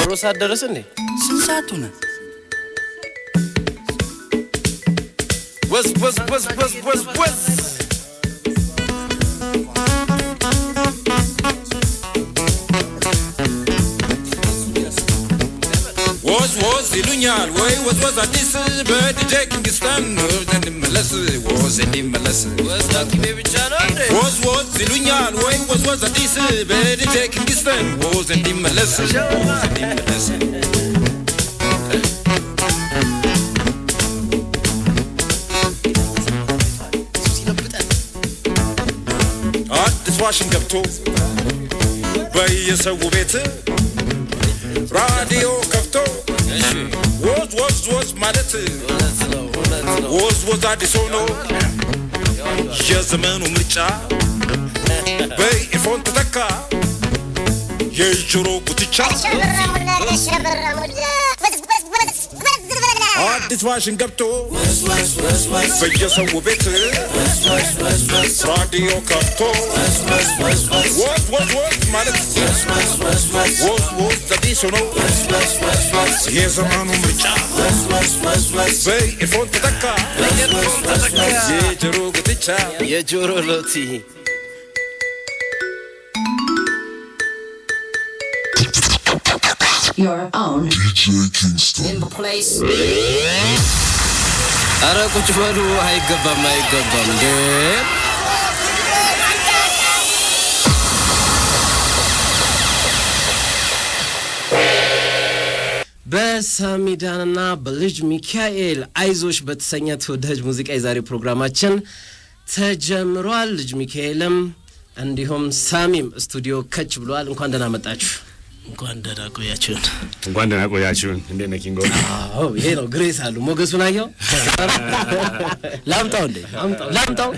የቀብሮ ሰዓት ደረስ እንዴ? ስንት ሰዓት ሆነ? ወዝ ወዝ ወዝ ወዝ ወዝ ወዝ ወዝ ወዝ ይሉኛል ወይ ወዝ ወዝ አዲስ በዲጄ ኪንግስተን እንዲመለስ ወዝ እንዲመለስ ወዝ ዳኪሜ ብቻ ነው እንዴ? ወዝ ወዝ ይሉኛል ወይ ወዝ ወዝ አዲስ በዲጄ ኪንግስተን ወዝ እንዲመለስ ወዝ እንዲመለስ አዲስ ፋሽን ገብቶ በየሰው ቤት ራዲዮ ከፍቶ እሺ ወዝ ወዝ ወዝ ማለት እውነት ነው እውነት ነው። ወዝ ወዝ አዲስ ሆኖ የዘመኑ ምርጫ በኢፎን ተተካ የጆሮ ጉትቻ አዲስ ፋሽን ገብቶ በየሰው ቤት ራዲዮ ከፍቶ ወዝ ወዝ ወዝ ማለት ወዝ ወዝ አዲስ ሆኖ የዘመኑ ምርጫ በኢፎን ተተካ የጆሮ ጉትቻ የጆሮ ሎቲ Your own DJ Kingston. in the place. አረ ቁጭ በሉ። አይገባም አይገባም እንዴ! በሳሚዳንና በልጅ ሚካኤል አይዞሽ በተሰኘ ተወዳጅ ሙዚቃ የዛሬ ፕሮግራማችን ተጀምሯል። ልጅ ሚካኤልም እንዲሁም ሳሚም ስቱዲዮ ከች ብለዋል። እንኳን ደህና መጣችሁ። እንኳን ደህና ቆያችሁን። እንኳን ደህና ቆያችሁን። እንዴት ነህ ኪንጎ? አዎ ይሄ ነው ግሬስ አሉ። ሞገሱን አየው። ላምጣው እንዴ? ላምጣው።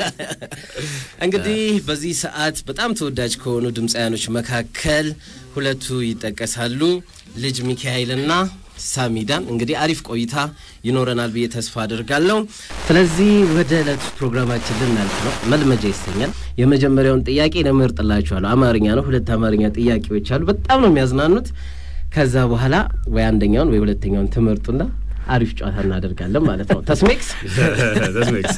እንግዲህ በዚህ ሰዓት በጣም ተወዳጅ ከሆኑ ድምፃያኖች መካከል ሁለቱ ይጠቀሳሉ። ልጅ ሚካኤልና ሳሚዳን። እንግዲህ አሪፍ ቆይታ ይኖረናል ብዬ ተስፋ አድርጋለሁ። ስለዚህ ወደ ዕለቱ ፕሮግራማችን ልናልፍ ነው። መልመጃ ይሰኛል። የመጀመሪያውን ጥያቄ ለመርጥላችኋለሁ። አማርኛ ነው። ሁለት አማርኛ ጥያቄዎች አሉ። በጣም ነው የሚያዝናኑት። ከዛ በኋላ ወይ አንደኛውን ወይ ሁለተኛውን ትመርጡና አሪፍ ጨዋታ እናደርጋለን ማለት ነው። ተስሜክስ ተስሜክስ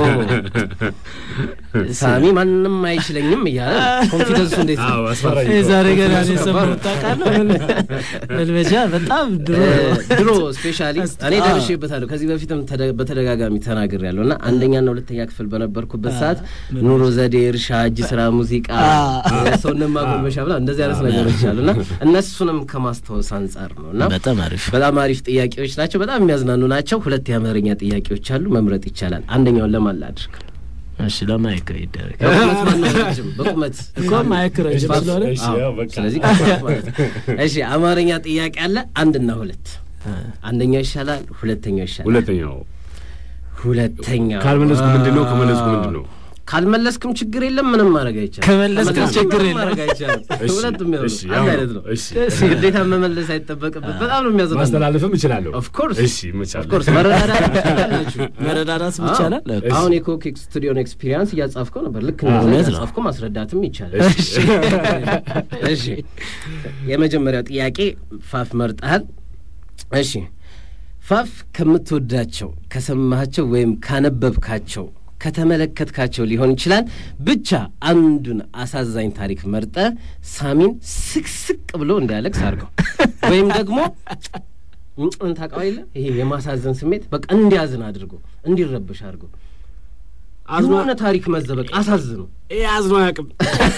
ሳሚ ማንም አይችለኝም እያለ ኮንፊደንሱ እንዴት ነው? አዎ አስፈራኝ እኮ። የዛሬ ገና ነው የሰማሁት። ታውቃለህ መልመጃ በጣም ድሮ ድሮ ስፔሻሊ እኔ ደርሼበታለሁ። ከዚህ በፊትም ተደ- በተደጋጋሚ ተናግሬያለሁ እና አንደኛና ሁለተኛ ክፍል በነበርኩበት ሰዓት ኑሮ ዘዴ፣ እርሻ፣ እጅ ስራ፣ ሙዚቃ፣ ሰውነት ማጎልመሻ ብላ እንደዚህ አይነት ነገሮች አሉ እና እነሱንም ከማስታወስ አንጻር ነው እና በጣም አሪፍ በጣም አሪፍ ጥያቄዎች ናቸው። በጣም የሚያዝናኑ ናቸው። ሁለት የአማርኛ ጥያቄዎች አሉ። መምረጥ ይቻላል። አንደኛውን ለማን ላድርግ? እሺ ለማይክ ይደረግ በቁመት ማነው ረጅም? በቁመት እኮ ማይክ ረጅም ስለሆነ እሺ፣ አዎ፣ ያው በቃ። ስለዚህ ከፋፍ ማለት ነው። እሺ አማርኛ ጥያቄ አለ። አንድና ሁለት አንደኛው ይሻላል፣ ሁለተኛው ይሻላል። ሁለተኛው ሁለተኛው ካልመለስኩ ምንድን ነው? ከመለስኩ ምንድን ነው? ካልመለስክም ችግር የለም። ምንም ማድረግ አይቻልም። ከመለስክም ከመለስክም ችግር ምንም የለም። ማድረግ አይቻልም። እሺ፣ ሁለቱም ያው ነው። እሺ፣ አንድ ያው አይነት ነው። እሺ። ግዴታ መመለስ አይጠበቅበት። በጣም ነው የሚያዝናናው። ማስተላለፍም እችላለሁ። ኦፍ ኮርስ እሺ፣ ይመቻል። ኦፍ ኮርስ መረዳዳት ትችላላችሁ። መረዳዳት ይቻላል። አዎ። አሁን የኮክ ስቱዲዮን ኤክስፒሪያንስ እያጻፍከው ነበር። ልክ እውነት እንደዚህ ነው። እያጻፍከው ማስረዳትም ይቻላል። እሺ የመጀመሪያው ጥያቄ ፋፍ መርጠሃል። እሺ ፋፍ ከምትወዳቸው ከሰማሃቸው ወይም ካነበብካቸው ከተመለከትካቸው ሊሆን ይችላል ብቻ አንዱን አሳዛኝ ታሪክ መርጠ ሳሚን ስቅስቅ ብሎ እንዲያለቅስ አድርገው ወይም ደግሞ ምንጭን ታውቀው የለ ይሄ የማሳዘን ስሜት በቃ እንዲያዝን አድርጎ እንዲረብሽ አድርጎ የሆነ ታሪክ መዘበቅ አሳዝኑ ይሄ አዝኖ አያውቅም።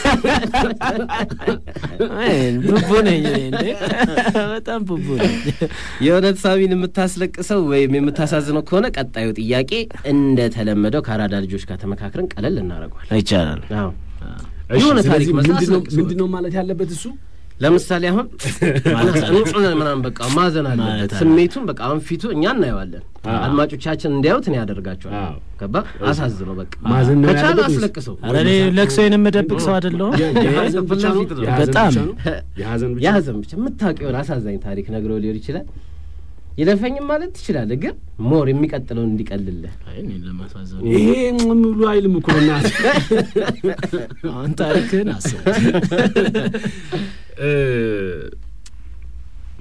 ቡቡ ነኝ እኔ እንዴ በጣም ቡቡ ነኝ። የእውነት ሳሚን የምታስለቅሰው ወይም የምታሳዝነው ከሆነ ቀጣዩ ጥያቄ እንደተለመደው ከአራዳ ልጆች ጋር ተመካክረን ቀለል እናደርገዋል። ይቻላል። አዎ እሺ፣ የሆነ ታሪክ ስለዚህ መስራት ምንድን ነው- አስለቅሶ ምንድን ነው ማለት ያለበት እሱ? ለምሳሌ አሁን ንጹህ ምናምን በቃ ማዘን አለበት ማለት አለ። ስሜቱን በቃ አሁን ፊቱ እኛ እናየዋለን አዎ። አድማጮቻችን እንዲያዩት እኔ ያደርጋቸዋል አዎ። ገባ አሳዝነው በቃ ማዘን ነው ከቻለ ያለበት ወይስ- አስለቅሰው ኧረ እኔ ለቅሶዬን የምደብቅ ሰው አይደለሁም። የ- የሀዘን ብቻ ነው? ፊት ነው። የሀዘን በጣም ብቻ ነው? የሀዘን ብቻ ነው? የሀዘን ብቻ የምታውቀውን አሳዛኝ ታሪክ ነግረው ሊሆን ይችላል ይለፈኝም ማለት ትችላለህ ግን ሞር የሚቀጥለውን እንዲቀልልህ አይ እኔን ለማሳዘን ይሄ ሙሉ አይልም እኮ በእናትህ። አሁን ታሪክህን አስብ። እ፣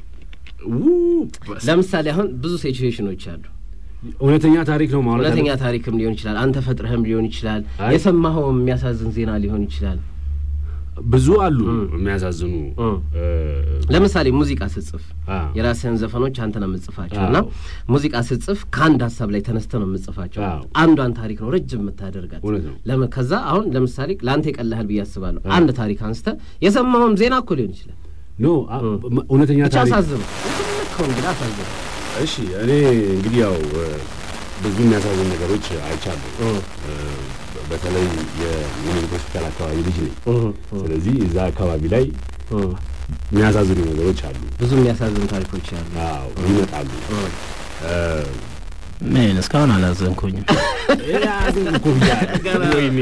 ለምሳሌ አሁን ብዙ ሲቹዌሽኖች አሉ። እውነተኛ ታሪክ ነው ማለት እውነተኛ ታሪክም ሊሆን ይችላል፣ አንተ ፈጥረህም ሊሆን ይችላል፣ አይ። የሰማኸውም የሚያሳዝን ዜና ሊሆን ይችላል። ብዙ አሉ የሚያሳዝኑ እም። እ፣ ለምሳሌ ሙዚቃ ስጽፍ አ፣ የራስህን ዘፈኖች አንተ ነው የምጽፋቸው አዎ። እና ሙዚቃ ስጽፍ ከአንድ ሀሳብ ላይ ተነስተ ነው የምጽፋቸው። አዎ። አንዷን ታሪክ ነው ረጅም የምታደርጋት። እውነት ነው። ለምን ከዛ አሁን ለምሳሌ ለአንተ ይቀልሃል ብዬ አስባለሁ። አንድ ታሪክ አንስተ የሰማውም ዜና እኮ ሊሆን ይችላል። ኖ አ፣ እውነተኛ ብቻ ታሪክ አሳዝኑ ልከው እንግዲህ አሳዝኑ። እሺ እኔ እንግዲህ ያው እ፣ ብዙ የሚያሳዝን ነገሮች አይቻለሁ። እ፣ በተለይ የሚኒሊክ ሆስፒታል አካባቢ ልጅ ነኝ። ስለዚህ እዛ አካባቢ ላይ የሚያሳዝኑ ነገሮች አሉ። ብዙ የሚያሳዝኑ ታሪኮች አሉ። አዎ ይመጣሉ። እ፣ ምን እስካሁን አላዘንኩኝም። ያዝን እኮ ብያለሁ። ወይኔ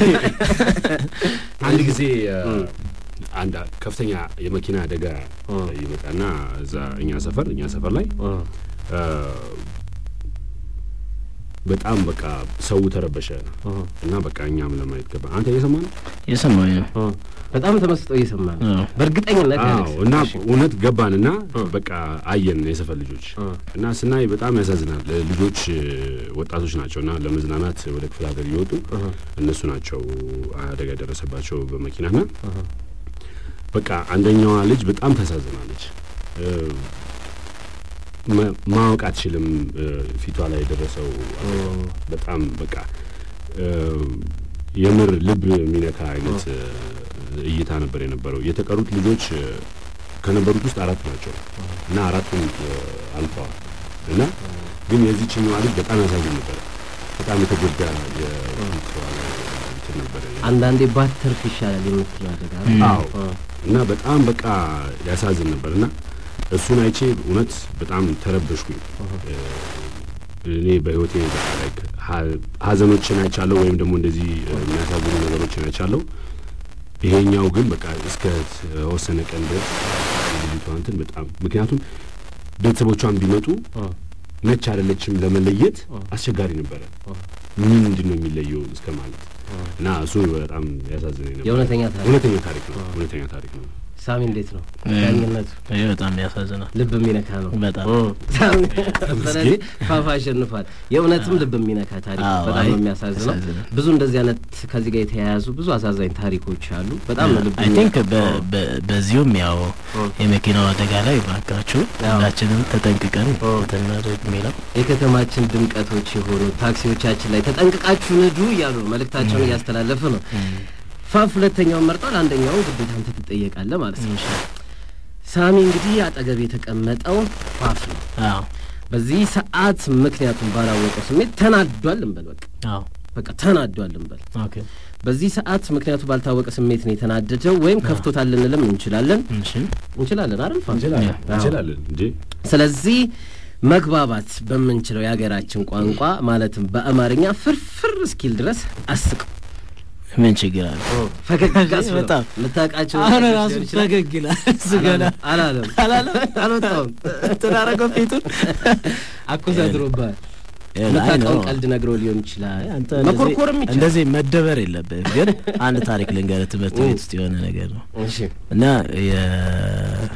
አንድ ጊዜ እ፣ አንድ ከፍተኛ የመኪና አደጋ ይመጣና እዛ እኛ ሰፈር እኛ ሰፈር ላይ እ፣ በጣም በቃ ሰው ተረበሸ እና በቃ እኛም ለማየት ገባ። አንተ እየሰማ ነው? የሰማኝ ነው። በጣም ተመስጦ እየሰማ ነው። አዎ። በእርግጠኝነት አዎ ያለቅስ። እና እሺ። እውነት ገባንና በቃ አየን የሰፈር ልጆች እና ስናይ በጣም ያሳዝናል። ልጆች እ፣ ወጣቶች ናቸው እና ለመዝናናት ወደ ክፍለ ሀገር እየወጡ እነሱ ናቸው አደጋ የደረሰባቸው በመኪናና በቃ አንደኛዋ ልጅ በጣም ታሳዝናለች። እ፣ መ- ማወቅ አትችልም እ፣ ፊቷ ላይ የደረሰው አደጋ በጣም በቃ እ፣ የምር ልብ የሚነካ አይነት እ፣ እይታ ነበር የነበረው። የተቀሩት ልጆች እ፣ ከነበሩት ውስጥ አራት ናቸው እና አራቱም እ፣ አልፈዋል እና ግን የዚህችኛዋ ልጅ በጣም ያሳዝን ነበረ። በጣም የተጎዳ የፊቷ ላይ እንትን ነበረ። አንዳንዴ ባትርፍ ይሻላል የምትለው አደጋ አዎ እና በጣም በቃ ያሳዝን ነበር እና እሱን አይቼ እውነት በጣም ተረበሽኩኝ። እ፣ እኔ በህይወቴ በቃ like ሀ- ሀዘኖችን አይቻለሁ ወይም ደግሞ እንደዚህ እ፣ የሚያሳዝኑ ነገሮችን አይቻለሁ። ይሄኛው ግን በቃ እስከ ተወሰነ ቀን ድረስ ልጅቷ እንትን በጣም ምክንያቱም ቤተሰቦቿን ቢመጡ ነች አይደለችም ለመለየት አስቸጋሪ ነበረ። ምንድን ነው የሚለየው እስከ ማለት እና እሱ በጣም ያሳዝነኝ ነበር። የእውነተኛ ታሪክ እውነተኛ ታሪክ ነው። እውነተኛ ታሪክ ነው። ሳሚ እንዴት ነው እ፣ ዳኝነቱ? ይህ በጣም ያሳዝናል። ልብ የሚነካ ነው በጣም ሳሚ ስለዚህ ፋፋ አሸንፏል። የእውነትም ልብ የሚነካ ታሪክ ነው። አዎ፣ በጣም አይ፣ ነው የሚያሳዝነው። ያሳዝናል። ብዙ እንደዚህ አይነት ከዚህ ጋር የተያያዙ ብዙ አሳዛኝ ታሪኮች አሉ። በጣም ነው ልብ አይ ቲንክ የሚነካ። በዚሁም ያው የመኪናው አደጋ ላይ ባካችሁ አዎ። ሁላችንም ተጠንቅቀን እንትን እናድርግ የሚለው የከተማችን ድምቀቶች የሆኑ ታክሲዎቻችን ላይ ተጠንቅቃችሁ ንዱ እያሉ ነው መልእክታቸውን እያስተላለፉ ነው። ፋፍ ሁለተኛውን መርጧል። አንደኛውን ግዴታ አንተ ትጠየቃለህ ማለት ነው። ሳሚ እንግዲህ አጠገብ የተቀመጠው ፋፍ ነው። አዎ በዚህ ሰዓት ምክንያቱም ባላወቀው ስሜት ተናዷል እንበል። በቃ አዎ በቃ ተናዷል እንበል። ኦኬ በዚህ ሰዓት ምክንያቱ ባልታወቀ ስሜት ነው የተናደደው፣ ወይም ከፍቶታል ልንልም እንችላለን እሺ እንችላለን አይደል ፋፍ? እንችላለን አዎ። እንችላለን እንጂ ስለዚህ መግባባት በምንችለው የሀገራችን ቋንቋ ማለትም በአማርኛ ፍርፍር እስኪል ድረስ አስቀው ምን ችግር አለ? ፈገግ አስብለው። በጣም የምታውቃቸው አሁን ነገሮች ራሱ ሊሆን ይችላል። ፈገግ ይላል። እሱ ገና አላለም አላለም አልወጣውም ተዳረገው ፊቱን አኮሳድሮብሃል። አይ የምታውቀውን ነው። ቀልድ ነግሮ ሊሆን ይችላል። አንተ እንደዚህ- መኮርኮርም ይችላል። እንደዚህ መደበር የለብህም። ግን አንድ ታሪክ ልንገርህ፣ ትምህርት ቤት ውስጥ የሆነ ነገር ነው እሺ እና የ-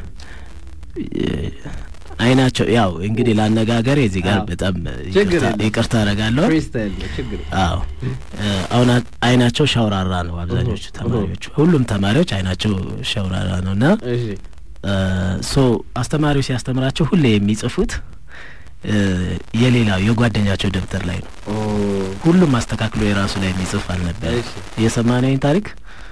የ- አይናቸው ያው እንግዲህ ላነጋገር የዚህ ጋር አዎ። በጣም ችግር ይቅርታ- የለም። ይቅርታ አደርጋለሁ። ፍሪስታይል ነው ችግር የለም። አዎ እ፣ አሁን አ- አይናቸው ሸውራራ ነው። አብዛኞቹ ተማሪዎች ሁሉም ተማሪዎች አይናቸው ሸውራራ ነው እና እሺ ሶ አስተማሪው ሲያስተምራቸው ሁሌ የሚጽፉት እ፣ የሌላው የጓደኛቸው ደብተር ላይ ነው። ኦ ሁሉም አስተካክሎ የራሱ ላይ የሚጽፍ አልነበረ። እሺ የሰማነኝ ታሪክ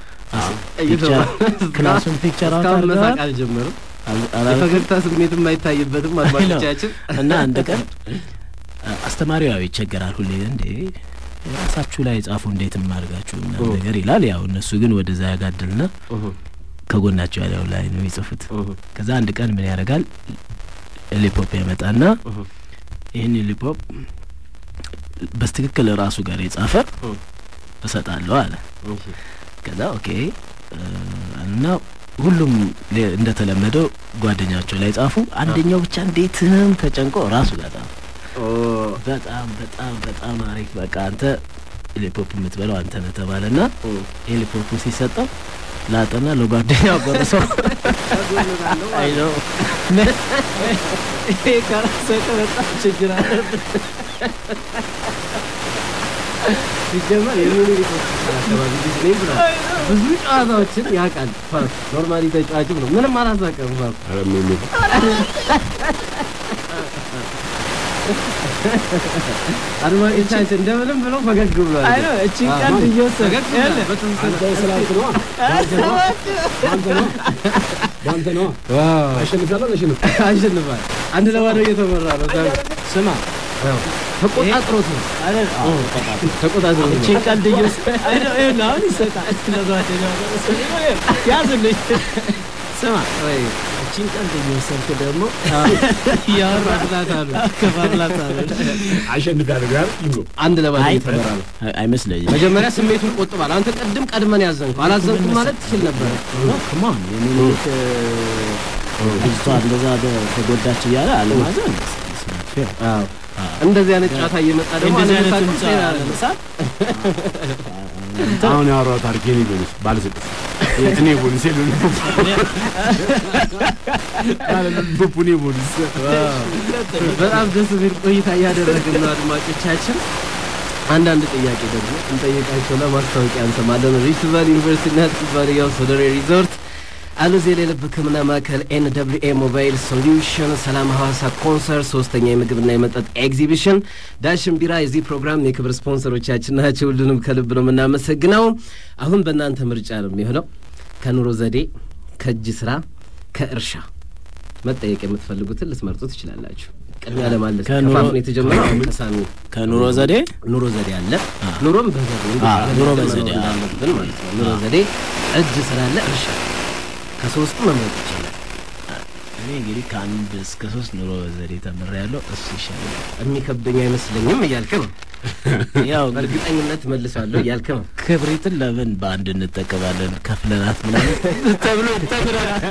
ፒክቸር ክላሱን ፒክቸር አውት እስካሁን መሳቅ አድርገዋል አልጀመሩም። አል- አላልኩም? የፈገግታ ስሜትም አይታይበትም አድማጮቻችን። እና አንድ ቀን አ- አስተማሪው ያው ይቸገራል ሁሌ እንዴ የራሳችሁ ላይ ጻፉ እንዴት ማድርጋችሁ ምናምን ኦ። ነገር ይላል። ያው እነሱ ግን ወደዛ ያጋድልና እሁ ከጎናቸው ያለው ላይ ነው የሚጽፉት። እሁ ከዛ አንድ ቀን ምን ያደርጋል ሊፖፕ ያመጣና እሁ ይህን ሊፖፕ በስትክክል ራሱ ጋር የጻፈ እ። እሰጣለሁ አለ። እሺ ከዛ ኦኬ እ፣ እና ሁሉም ሌ- እንደተለመደው ጓደኛቸው ላይ ጻፉ። አንደኛው ብቻ እንዴትም ተጨንቆ ራሱ ጋር ጻፈ። ኦ በጣም በጣም በጣም አሪፍ በቃ አንተ ሄሊፖፕ የምትበለው አንተ ነህ ተባለና እ ሄሊፖፕ ሲሰጠው ላጠና ለጓደኛው ጎርሰው አይ ነው ይሄ ካላሰቀ በጣም ችግር አለብን። ሲጀመር የሚኒሊክ ሆስፒታል አካባቢ ልጅ ነኝ ብሏል። ብዙ ጨዋታዎችን ያውቃል። ፋፍ ኖርማሊ ተጫዋችም ነው። ምንም አላሳቀም ፋፍ ኧረ ምን ምን አድማጮቻችን እንደምንም ብለው ፈገግ ብሏል። አይ ነው እቺን አዎ፣ ቀልድ እየወሰድክ ፈገግ ብሏል። ያለ በትንሣኤ በአንተ ነዋ ዋው አሸንፊያለሁ አሸንፍ አሸንፏል። አንድ ለባዶ እየተመራ ነው። ዛሬ ስማ ያው ተቆጣጥሮት ነው አይደል? አዎ ተቆጣጥሮት ነው። እቺን ቀልድ እየወሰድክ አይደል? ይኸውልህ አሁን ይሰጣል ለጓደኛው ያዝልኝ። ስማ ወይ እቺን ቀልድ እየወሰድክ ደግሞ እያወራላት አሉ። ከፋፍላት አለ አሸንፊያለሁ ጋር ይንጎ አንድ ለባዶ አይ እየተመራ ነው። አይመስለኝም። መጀመሪያ ስሜቱን ቆጥባል። አንተ ቅድም ቀድመን ያዘንከው አላዘንኩም ማለት ትችል ነበር። ክማን የሚኒሊክ ልጅቷ እንደዛ በ- ተጎዳች እያለ አለማዘን አዎ እንደዚህ አይነት ጨዋታ እየመጣ ደግሞ እንደዚህ አይነት አለመሳቅም ድምፅ ሌላ ነው። አለመሳቅ አሁን ያወራው ታሪክ የኔ ቦንስ ባለስድስት የትኔ ቦንስ የሉ ቡቡኔ ቦንስ በጣም ደስ የሚል ቆይታ እያደረግን ነው አድማጮቻችን። አንዳንድ ጥያቄ ደግሞ እንጠይቃቸውና ማስታወቂያ እንሰማለን። ሪፍት ቫሊ ዩኒቨርሲቲና ኩባንያው ሶደሬ ሪዞርት አሉዜል የልብ ሕክምና ማዕከል ኤን ደብሊው ኤ ሞባይል ሶሉሽን ሰላም ሐዋሳ ኮንሰርት ሶስተኛ የምግብና የመጠጥ ኤግዚቢሽን ዳሽን ቢራ የዚህ ፕሮግራም የክብር ስፖንሰሮቻችን ናቸው። ሁሉንም ከልብ ነው የምናመሰግነው። አሁን በእናንተ ምርጫ ነው የሚሆነው ከኑሮ ዘዴ፣ ከእጅ ስራ፣ ከእርሻ መጠየቅ የምትፈልጉትን ልትመርጡ ትችላላችሁ። ቅድሚያ ለማለት ከኑሮ- ከፋፍን የተጀመረው አሁን ከሳሚ ከኑሮ ዘዴ ኑሮ ዘዴ አለ። ኑሮም በዘዴ እንዴት አዎ፣ አድርገን ኑሮ መኖር በዘዴ፣ አዎ። እንዳለብን ማለት ነው። ኑሮ ዘዴ፣ እጅ ስራ አለ፣ እርሻ ከሶስቱ መምረጥ ይችላል። እኔ እንግዲህ ከአንድ እስከ ሶስት ኑሮ ዘዴ ተምሬያለሁ። እሱ ይሻላል። የሚከብደኝ አይመስለኝም እያልክ ነው። ያው በእርግጠኝነት መልሳለሁ እያልክ ነው። ክብሪትን ለምን በአንድ እንጠቀማለን ከፍለናት ምናምን ተብሎ ተምረናል።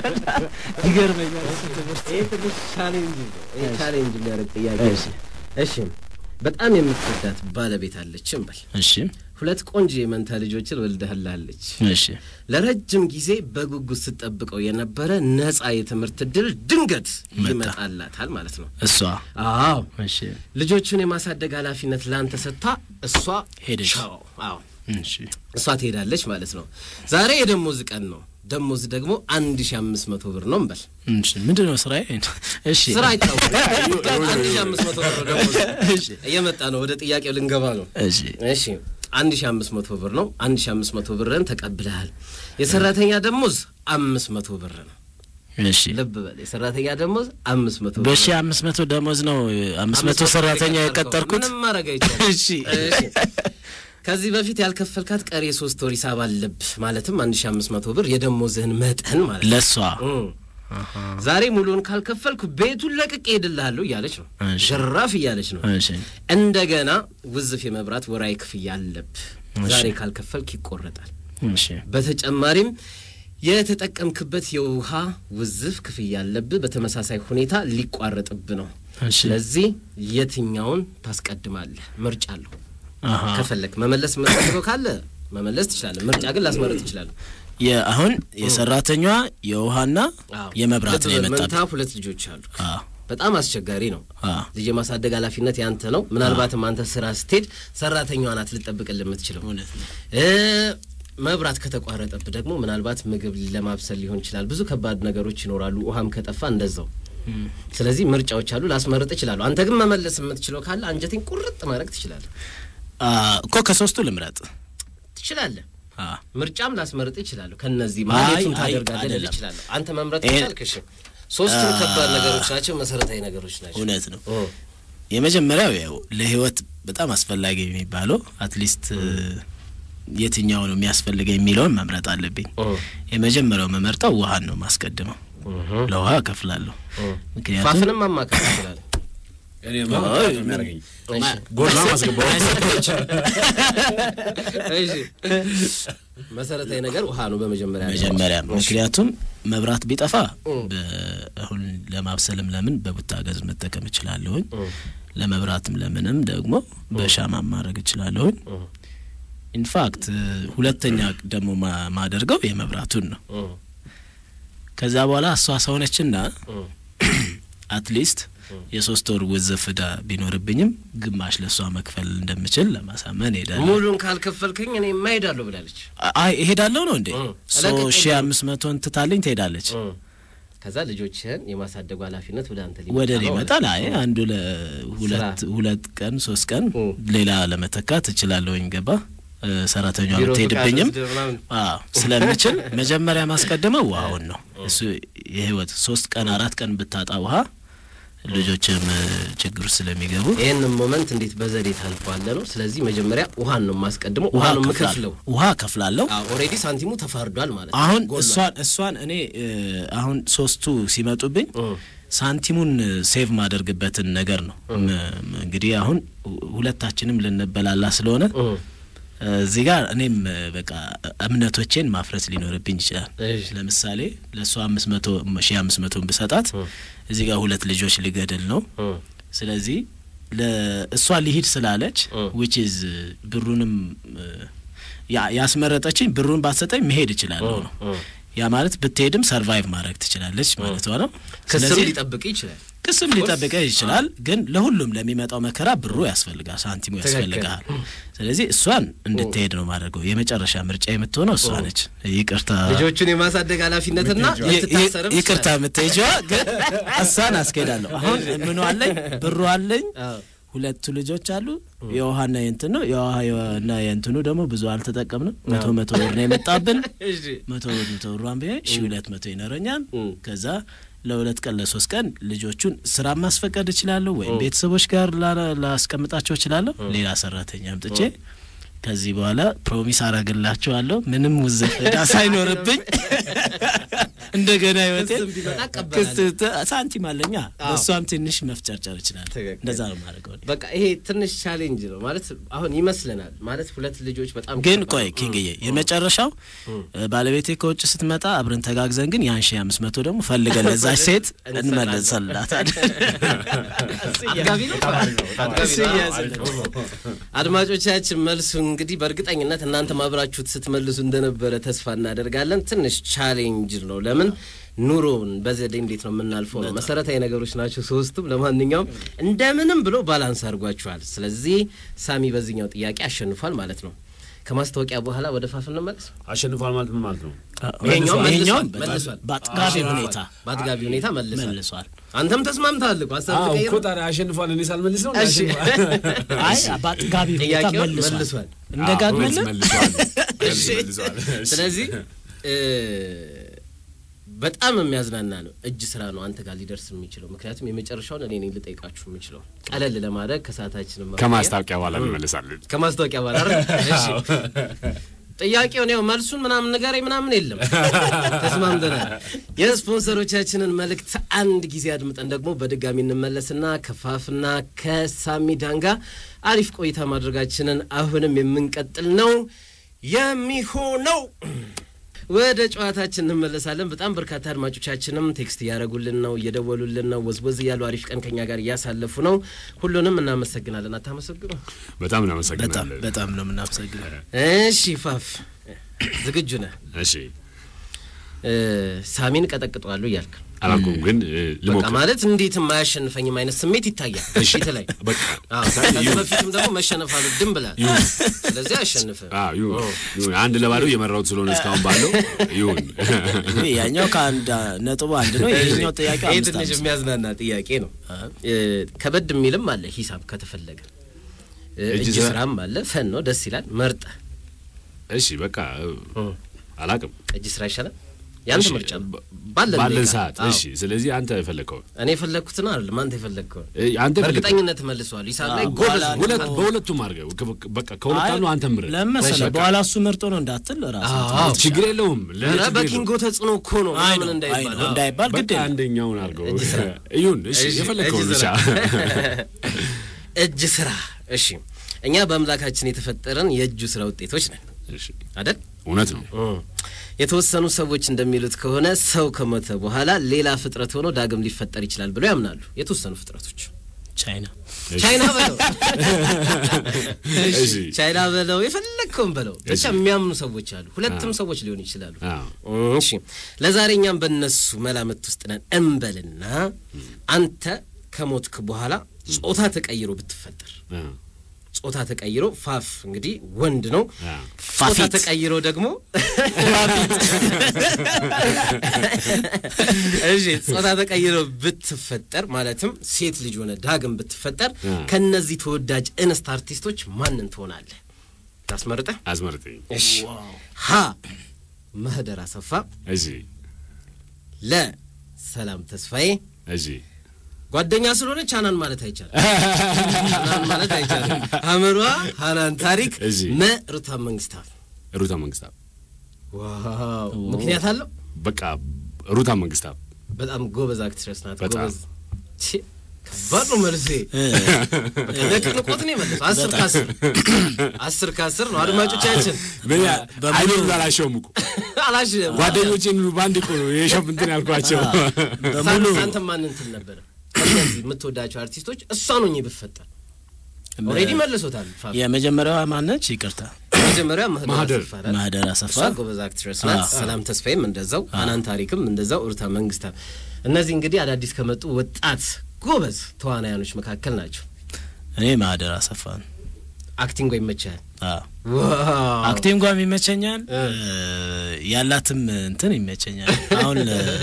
ይገርመኛል እሱ ትምህርት። ይህ ትንሽ ቻሌንጅ ነው። ይህ ቻሌንጅ የሚያደርግ ጥያቄ እሺ ነው። እሺ በጣም የምትወዳት ባለቤት አለችም በል እሺ ሁለት ቆንጆ የመንታ ልጆችን ወልደህላለች። እሺ ለረጅም ጊዜ በጉጉት ስትጠብቀው የነበረ ነጻ የትምህርት እድል ድንገት መጣ። ይመጣላታል ማለት ነው። እሷ አዎ እሺ ልጆቹን የማሳደግ ኃላፊነት ለአንተ ሰጥታ እሷ ሄደች። ቻው። አዎ እሺ እሷ ትሄዳለች ማለት ነው። ዛሬ የደሞዝ ቀን ነው። ደሞዝ ደግሞ አንድ ሺ አምስት መቶ ብር ነው እንበል። እሺ ምንድን ነው ስራዬ? እሺ ስራ አይታወቅም። አንድ ሺ አምስት መቶ ብር ነው ደሞዝ። እየመጣ ነው። ወደ ጥያቄው ልንገባ ነው። እሺ እሺ አንድ ሺ አምስት መቶ ብር ነው። አንድ ሺ አምስት መቶ ብርን ተቀብለሃል። የሰራተኛ ደሞዝ አምስት መቶ ብር ነው። እሺ ልብ በል የሰራተኛ ደሞዝ አምስት መቶ ብር በሺ ነው። አምስት መቶ ደሞዝ ነው አምስት መቶ ብር ሰራተኛ የቀጠርከው። የቀጠርኩት። ምንም ማድረግ አይቻልም። እሺ እሺ። ከዚህ በፊት ያልከፈልካት ቀሪ የሶስት ወር ሂሳብ አለብህ። ማለትም አንድ ሺ አምስት መቶ ብር የደሞዝህን መጠን ማለት ነው። ለእሷ እም። ዛሬ ሙሉውን ካልከፈልኩ ቤቱን ለቅቄ ሄድልሃለሁ እያለች ነው። እሺ። ዥራፍ እያለች ነው። እሺ እንደገና ውዝፍ የመብራት ወራዊ ክፍያ አለብህ። እሺ። ዛሬ ካልከፈልክ ይቆረጣል። እሺ በተጨማሪም የተጠቀምክበት የውሃ ውዝፍ ክፍያ አለብህ። በተመሳሳይ ሁኔታ ሊቋረጥብህ ነው። እሺ ስለዚህ የትኛውን ታስቀድማለህ? ምርጫ አለሁ። አሃ ከፈለክ መመለስ የምትፈልገው ካለ መመለስ ትችላለህ። ምርጫ ግን ላስመረጥ ትችላለህ። የአሁን የሰራተኛዋ የውሃና አዎ። የመብራት ነው ልብ በል፣ መንታ የመጣብህ። ሁለት ልጆች አሉ። አዎ በጣም አስቸጋሪ ነው። አዎ ልጅ የማሳደግ ኃላፊነት ያንተ ነው። ምናልባትም አንተ ስራ ስትሄድ ሰራተኛዋ ናት ልጠብቅልህ የምትችለው። እውነት ነው። እ መብራት ከተቋረጠብህ ደግሞ ምናልባት ምግብ ለማብሰል ሊሆን ይችላል። ብዙ ከባድ ነገሮች ይኖራሉ። ውሃም ከጠፋ እንደዛው። ስለዚህ ምርጫዎች አሉ። ላስመርጥ እችላለሁ። አንተ ግን መመለስ የምትችለው ካለ አንጀቴን ቁርጥ ማድረግ ትችላለህ አ እኮ ከሶስቱ ልምረጥ። ትችላለህ። አ ምርጫም ላስመርጥ እችላለሁ። ከነዚህ አይ፣ ማለቱን አይ፣ ታደርጋለህ ልል አይደለም። እችላለሁ። አንተ መምረጥ ይሄ- ይቻልክ። እሺ ሶስቱም ከባድ ነገሮች ናቸው። መሰረታዊ ነገሮች ናቸው። እውነት ነው። ኦ፣ የመጀመሪያው ያው ለህይወት በጣም አስፈላጊ የሚባለው አትሊስት የትኛው ነው የሚያስፈልገኝ የሚለውን መምረጥ አለብኝ። ኦ፣ የመጀመሪያው መመርጠው ውሃን ነው ማስቀድመው። እህ፣ ለውሃ እከፍላለሁ። ኦ። ምክንያቱም ፋፍንም ማማከር ትችላለህ። እኔ ማለት የሚያደርገኝ እሺ ጎላ ማስገባው እሺ መሰረታዊ ነገር ውሃ ነው በመጀመሪያ ላይ። መጀመሪያ እሺ። ምክንያቱም መብራት ቢጠፋ እ። በ- አሁን ለማብሰልም ለምን በቡታገዝ መጠቀም እችላለሁኝ። እ፣ ለመብራትም ለምንም ደግሞ በሻማ ማድረግ እችላለሁኝ። እ፣ ኢንፋክት ሁለተኛ ደግሞ ማ- ማደርገው የመብራቱን ነው። እ፣ ከዛ በኋላ እሷ ሰውነችና እ፣ አትሊስት የሶስት ወር ውዝፍ ዕዳ ቢኖርብኝም ግማሽ ለእሷ መክፈል እንደምችል ለማሳመን ሄዳለሁ። ሙሉን ካልከፈልክኝ እኔ እሄዳለሁ ብላለች። አይ እሄዳለሁ ነው እንዴ? እ። ሶ ለቀቅ ሺ አምስት መቶን ትታልኝ ትሄዳለች። ከዛ ልጆችህን የማሳደጉ ኃላፊነት ወደ አንተ ወደ እኔ ነው ይመጣል። ማለት አይ ነው። አንዱ ለሁለት ስራ። ሁለት ቀን ሶስት ቀን እ። ሌላ ለመተካት እችላለሁኝ። ገባ እ፣ ሰራተኛዋ ቢሮ ብትሄድብኝም ፍቃድ ወስደህ ምናምን። አዎ ስለምችል መጀመሪያ ማስቀደመው ውሃውን ነው። እሱ የህይወት ሶስት ቀን አራት ቀን ብታጣ ውሃ ልጆችም እ፣ ችግር ውስጥ ስለሚገቡ ይህንን ሞመንት እንዴት በዘዴ ታልፈዋለህ ነው። ስለዚህ መጀመሪያ ውሃን ነው የማስቀድመው። ውሃ ነው የምከፍለው። ውሃ ከፍላለሁ። ኦልሬዲ ሳንቲሙ ተፋርዷል ማለት ነው። አሁን ጎሏል። እሷን እሷን እኔ እ፣ አሁን ሶስቱ ሲመጡብኝ እ። ሳንቲሙን ሴቭ ማደርግበትን ነገር ነው ም- ም- እንግዲህ አሁን ሁ- ሁለታችንም ልንበላላ ስለሆነ እ። እዚህ ጋር እኔም እ፣ በቃ እምነቶቼን ማፍረስ ሊኖርብኝ ይችላል። እሺ። ለምሳሌ ለእሷ አምስት መቶ ሺ አምስት መቶን ብሰጣት እዚህ ጋር ሁለት ልጆች ልገድል ነው። እ። ስለዚህ ለእሷ ሊሂድ ስላለች እ። ዊች ኢዝ ብሩንም እ፣ ያ- ያስመረጠችኝ ብሩን ባትሰጠኝ መሄድ እችላለሁ ነው። እ። ያ ማለት ብትሄድም ሰርቫይቭ ማድረግ ትችላለች ማለት ነው። ክስም ስለዚህ ሊጠብቅ ይችላል። ክስም ሊጠብቀህ ይችላል፣ ግን ለሁሉም ለሚመጣው መከራ ብሩ ያስፈልጋል፣ ሳንቲሙ ትክክል። ያስፈልግሃል። ስለዚህ እሷን እንድትሄድ ነው ማድረገው። የመጨረሻ ምርጫ የምትሆነው እሷ ነች። ይቅርታ ልጆቹን የማሳደግ ኃላፊነትና ይ- ይ- ልትታሰርም ይቅርታ የምትሄጂዋ ግን እሷን አስኬዳለሁ። አሁን ምኑ አለኝ ብሩ አለኝ አዎ። ሁለቱ ልጆች አሉ። የውሃና የእንትን ነው የውሃና የእንትኑ ደግሞ ብዙ አልተጠቀምንም። መቶ መቶ ብር ነው የመጣብን። እሺ። መቶ ብር መቶ ብሯን ብሄ ሺ ሁለት መቶ ይኖረኛል። እም። ከዛ ለሁለት ቀን ለሶስት ቀን ልጆቹን ስራ ማስፈቀድ እችላለሁ፣ ወይም ቤተሰቦች ጋር ላ- ላስቀምጣቸው እችላለሁ። ሌላ ሰራተኛ አምጥቼ ከዚህ በኋላ ፕሮሚስ አረግላቸዋለሁ ምንም ውዝፍ ዕዳ ሳይኖርብኝ እንደገና ህይወቴ ክስም ቢመጣ እቀበላለሁ። ሳንቲም አለኛ አዎ። በእሷም ትንሽ መፍጨርጨር ይችላል። ትክክል። እንደዛ ነው የማደርገው እኔ። በቃ ይሄ ትንሽ ቻሌንጅ ነው ማለት አሁን ይመስለናል ማለት ሁለት ልጆች በጣም ግን ከባድ ቆይ ነው። ኪንግዬ የመጨረሻው ባለቤቴ ከውጭ ስትመጣ አብረን ተጋግዘን ግን ያን ሺ አምስት መቶ ደግሞ ፈልገን ለዛች ሴት እንመለሰላታለን። አጥጋቢ ነው አጥጋቢ እሱ ነው። እያዘለች አድማጮቻችን መልሱ እንግዲህ በእርግጠኝነት እናንተ ማብራችሁት ስትመልሱ እንደነበረ ተስፋ እናደርጋለን። ትንሽ ቻሌንጅ ነው። ለምን ኑሮውን በዘዴ እንዴት ነው የምናልፈው ነው። መሰረታዊ ነገሮች ናቸው ሶስቱም። ለማንኛውም እንደምንም ብሎ ባላንስ አድርጓችኋል። ስለዚህ ሳሚ በዚህኛው ጥያቄ አሸንፏል ማለት ነው። ከማስታወቂያ በኋላ ወደ ፋፍ እንመለስ። አሸንፏል ማለት ምን ማለት ነው? ይሄኛው መልሷል፣ ይሄኛውን መልሷል። በአጥጋቢ ሁኔታ በአጥጋቢ ሁኔታ መልሷል። መልሷል። አንተም ተስማምተሃል እኮ ሀሳብ አዎ ተቀይሮ እኮ ታዲያ አሸንፏል። እኔ ሳልመልስ ነው እሺ። አይ በአጥጋቢ ሁኔታ ጥያቄውን መልሷል። መልሷል። እንደጋግመልን መልሷል። እሺ። መልሷል። ስለዚህ እ በጣም የሚያዝናና ነው። እጅ ስራ ነው አንተ ጋር ሊደርስ የሚችለው ምክንያቱም የመጨረሻውን እኔ ነኝ ልጠይቃችሁ የምችለው ቀለል ለማድረግ ከሰዓታችን ከማስታወቂያ በኋላ እንመለሳለን። ከማስታወቂያ በኋላ አይደል? እሺ ጥያቄውን ያው መልሱን ምናምን ንገረኝ ምናምን የለም ተስማምተናል። የስፖንሰሮቻችንን መልእክት አንድ ጊዜ አድምጠን ደግሞ በድጋሚ እንመለስና ከፋፍና ከሳሚዳን ጋር አሪፍ ቆይታ ማድረጋችንን አሁንም የምንቀጥል ነው የሚሆነው። ወደ ጨዋታችን እንመለሳለን። በጣም በርካታ አድማጮቻችንም ቴክስት እያደረጉልን ነው፣ እየደወሉልን ነው፣ ወዝወዝ እያሉ አሪፍ ቀን ከኛ ጋር እያሳለፉ ነው። ሁሉንም እናመሰግናለን። አታመሰግኑ? በጣም በጣም እናመሰግናለን። በጣም ነው የምናመሰግነው። እሺ ፋፍ ዝግጁ ነህ? እሺ እ ሳሚን ቀጠቅጠዋለሁ እያልክ አላልኩም ግን እ, በቃ ልሞክር። ማለት እንዴት የማያሸንፈኝም አይነት ስሜት ይታያል ፊት ላይ። በቃ አዎ፣ ከዚህ በፊትም ደግሞ መሸነፍ አልወድም ብላል። ስለዚህ አያሸንፍም። አዎ ይሁን ይሁን። አንድ ለባዶ እየመራሁት ስለሆነ እስካሁን ባለው ይሁን። እንግዲህ ያኛው ከአንድ ነጥቡ አንድ ነው። ይሄኛው ጥያቄ ይሄ አምስት ትንሽ አምስት የሚያዝናና ጥያቄ ነው። እ ከበድ የሚልም አለ ሂሳብ ከተፈለገ እ እጅ እጅ ስራ- ስራም አለ። ፈን ነው፣ ደስ ይላል። መርጠ እሺ በቃ አላቅም። እጅ ስራ ይሻላል። ያንተ እሺ፣ ምርጫ ነው። ባ- ባለን ባለን ደቂቃ። ሰዓት አዎ። እሺ። ስለዚህ አንተ የፈለከውን እኔ የፈለግኩትን አይደለም አንተ የፈለግከውን እ፣ አንተ የፈለከውን በእርግጠኝነት መልሰዋል። ሂሳብ ላይ አዎ፣ ጎበዝ በኋላ ነው። ሁለት በሁለቱም አድርገው ከ- በቃ ከሁለት አንዱ አንተ ምረጥ። ለምን መሰለህ በቃ። በኋላ እሱ መርጦ ነው እንዳትል ራሱ አዎ። ችግር የለውም። ለእኔ ኧረ ችግር በኪንጎ የለውም። ተጽዕኖ እኮ ነው አይ ምናምን ነው፣ እንዳይባል አይ ነው፣ አዎ። እንዳይባል ግድ በቃ የለም። አንደኛውን አድርገው እጅ ስራ። ይሁን። እሺ እሺ፣ የፈለከውን እጅ ብቻ ስራ። እጅ ስራ። እሺ እኛ በአምላካችን የተፈጠረን የእጁ ስራ ውጤቶች ነን እሺ፣ አይደል? እውነት ነው። የተወሰኑ ሰዎች እንደሚሉት ከሆነ ሰው ከሞተ በኋላ ሌላ ፍጥረት ሆኖ ዳግም ሊፈጠር ይችላል ብለው ያምናሉ። የተወሰኑ ፍጥረቶች ቻይና ቻይና በለው እሺ። ቻይና በለው የፈለግከውን በለው ብቻ የሚያምኑ ሰዎች አሉ። ሁለትም ሰዎች ሊሆኑ ይችላሉ። አዎ። እሺ ለዛሬ እኛም በእነሱ መላምት ውስጥ ነን እንበልና አንተ ከሞትክ በኋላ ጾታ ተቀይሮ ብትፈጠር አዎ። ጾታ ተቀይሮ ፋፍ እንግዲህ ወንድ ነው። አዎ። ጾታ ፋፊት ተቀይሮ ደግሞ እሺ ጾታ ተቀይሮ ብትፈጠር ማለትም ሴት ልጅ ሆነ ዳግም ብትፈጠር አ። ከነዚህ ተወዳጅ እንስት አርቲስቶች ማንን ትሆናለህ? ታስመርጠህ? አዝመርጠኝ። እሺ ሀ ማህደር አሰፋ፣ እሺ ለ ሰላም ተስፋዬ። እሺ ጓደኛ ስለሆነች ሀናን ማለት አይቻልም። ሀናን ማለት አይቻልም። ሀመሯ ሀናን ታሪክ እሺ። መ ሩታ መንግስታት። ሩታ መንግስታብ ዋው ምክንያት አለው። በቃ ሩታ መንግስታብ በጣም ጎበዝ አክትረስ ናት። በጣም። ጎበዝ ቺ፣ ከባድ ነው መልሴ። በቃ ለቅንቆት ነው የመለሰው። አስር ከአስር አስር ከአስር ነው። አድማጮቻችን በያ በሙሉ- አይኑን አላሸውም እኮ አላሽ ጓደኞቼን ሁሉ በአንድ እኮ ነው የሸፍ እንትን ያልኳቸው። በሙሉ አንተ ማን እንትን ነበረ? ከእነዚህ የምትወዳቸው አርቲስቶች እሷን ሆኜ ብፈጠር ኦልሬዲ መልሶታል። ፋፍ የመጀመሪያዋ ማነች? ይቅርታ መጀመሪያ ማህደር ማህደር። አሰፋ ናት። ማህደር አሰፋ እሷ ጎበዝ አክትረስ ናት። ሰላም ተስፋዬም እንደዛው፣ ሀናን ታሪክም እንደዛው፣ ሩታ መንግስታ። እነዚህ እንግዲህ አዳዲስ ከመጡ ወጣት ጎበዝ ተዋናያኖች መካከል ናቸው። እኔ ማህደር አሰፋ ነው። አክቲንጓ ይመቻል። አዎ ዋው አክቲንጓም ይመቸኛል፣ ያላትም እንትን ይመቸኛል። አሁን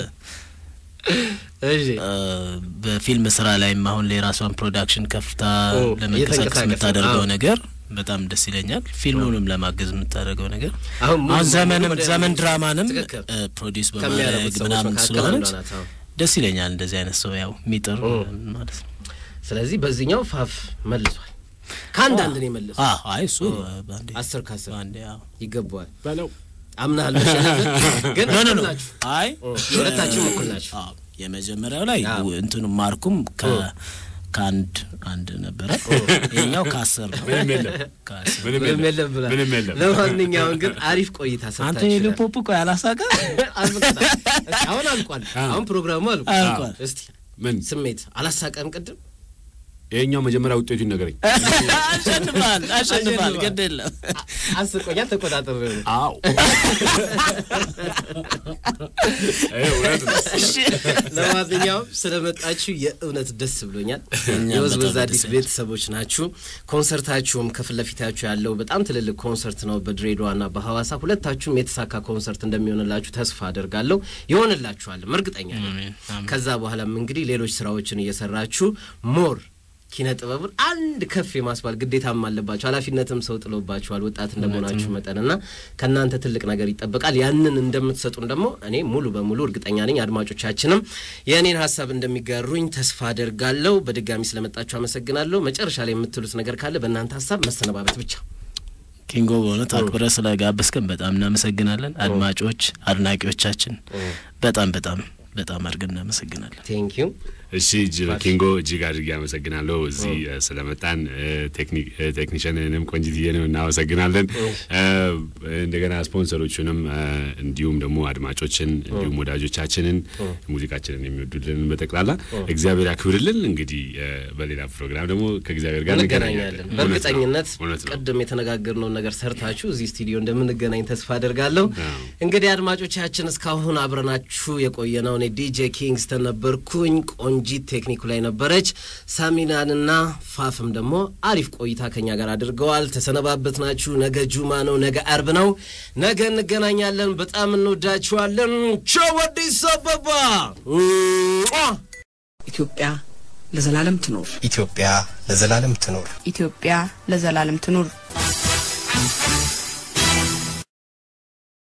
እሺ እ፣ በፊልም ስራ ላይም አሁን ላይ የራሷን ፕሮዳክሽን ከፍታ ኦ፣ ለመንቀሳቀስ እየተንቀሳቀሰ፣ የምታደርገው አዎ። ነገር በጣም ደስ ይለኛል። ፊልሙንም ለማገዝ የምታደርገው ነገር አሁን ሙሉ አሁን ዘመንም ወደ- ዘመን ድራማንም ትክክል። ፕሮዲስ ከሚያደርጉት በማድረግ ሰዎች ምናምን መካከል ስለሆነች አንዷ ናት። አዎ። ደስ ይለኛል። እንደዚህ አይነት ሰው ያው የሚጥር ኦ። ማለት ነው። ስለዚህ በዚህኛው ፋፍ መልሷል። ከአንድ አንድ ነው የመለሰው። አዎ፣ አይ እሱ በአንዴ አስር ከአስር በአንዴ አዎ። ይገባዋል። በለው አምናሃል መሸነፍን ግን ኖ ኖ እኩል ኖ ናችሁ። አይ ሁለታችሁም እኩል ናችሁ። አዎ የመጀመሪያው ላይ አዎ። እንትኑ ማርኩም ከ ከአንድ አንድ ነበረ። ይኸኛው ከአስር ነው። ምንም የለም ከአስር ምንም ምንም የለም የለም ብሏል። ምንም የለም። ለማንኛውም ግን አሪፍ ቆይታ አንተ ሰጥታችኋል። የሊፖፕ ቆይ አላሳቀ አልበቃም። እስኪ አሁን አልቋል። አሁን ፕሮግራሙ አልቋል። አልቋል። እስቲ ምን ስሜት አላሳቀም ቅድም ይሄኛው መጀመሪያ ውጤቱ ይነገረኝ። አሸንፋል አሸንፋል። ግድ የለም አስቆኛል። ተቆጣጠር ነው አዎ ይሄ እውነት ነው። ለማንኛውም ስለመጣችሁ የእውነት ደስ ብሎኛል። እኛም የወዝወዝ በጣም አዲስ ደስ ይላል። ቤተሰቦች ናችሁ። ኮንሰርታችሁም ከፊት ለፊታችሁ ያለው በጣም ትልልቅ ኮንሰርት ነው በድሬዳዋና በሐዋሳ። ሁለታችሁም የተሳካ ኮንሰርት እንደሚሆንላችሁ ተስፋ አደርጋለሁ። ይሆንላችኋልም እርግጠኛ ነኝ። አሜን፣ አሜን። ከዛ በኋላም እንግዲህ ሌሎች ስራዎችን እየሰራችሁ ሞር ኪነ ጥበቡን አንድ ከፍ የማስባል ግዴታም አለባችሁ። ኃላፊነትም ሰው ጥሎባችኋል ወጣት እንደመሆናችሁ መጠንና ከእናንተ ትልቅ ነገር ይጠበቃል። ያንን እንደምትሰጡን ደግሞ እኔ ሙሉ በሙሉ እርግጠኛ ነኝ። አድማጮቻችንም የእኔን ሀሳብ እንደሚጋሩኝ ተስፋ አደርጋለሁ። በድጋሚ ስለመጣችሁ አመሰግናለሁ። መጨረሻ ላይ የምትሉት ነገር ካለ በእናንተ ሀሳብ መሰነባበት ብቻ። ኪንጎ በእውነት አክብረ ስለጋበዝከን በጣም እናመሰግናለን። አድማጮች አድናቂዎቻችን በጣም በጣም በጣም አድርገን እናመሰግናለን። ቴንክ ዩ እሺ እጅ ኪንጎ እጅግ አድርጌ አመሰግናለሁ እዚህ እ፣ ስለመጣን እ፣ ቴክኒክ እ፣ ቴክኒሽያንንም ቆንጅትዬንም እናመሰግናለን እ፣ እንደገና ስፖንሰሮቹንም እ፣ እንዲሁም ደግሞ አድማጮችን እንዲሁም ወዳጆቻችንን ሙዚቃችንን የሚወዱልን በጠቅላላ እግዚአብሔር ያክብርልን። እንግዲህ እ፣ በሌላ ፕሮግራም ደግሞ ከእግዚአብሔር ጋር እንገናኛለን። እንገናኛለን። እውነት ነው። በእርግጠኝነት እውነት ነው። ቅድም የተነጋገርነውን ነገር ሰርታችሁ እዚህ ስቱዲዮ እንደምንገናኝ ተስፋ አደርጋለሁ። አዎ። እንግዲህ አድማጮቻችን እስካሁን አብረናችሁ የቆየነው እኔ ዲጄ ኪንግስተን ነበርኩኝ። ቆንጂት ቴክኒኩ ላይ ነበረች። ሳሚናንና ፋፍም ደግሞ አሪፍ ቆይታ ከኛ ጋር አድርገዋል። ተሰነባበት ናችሁ። ነገ ጁማ ነው፣ ነገ አርብ ነው። ነገ እንገናኛለን። በጣም እንወዳችኋለን። ቻው አዲስ አበባ። ኢትዮጵያ ለዘላለም ትኖር። ኢትዮጵያ ለዘላለም ትኖር። ኢትዮጵያ ለዘላለም ትኑር።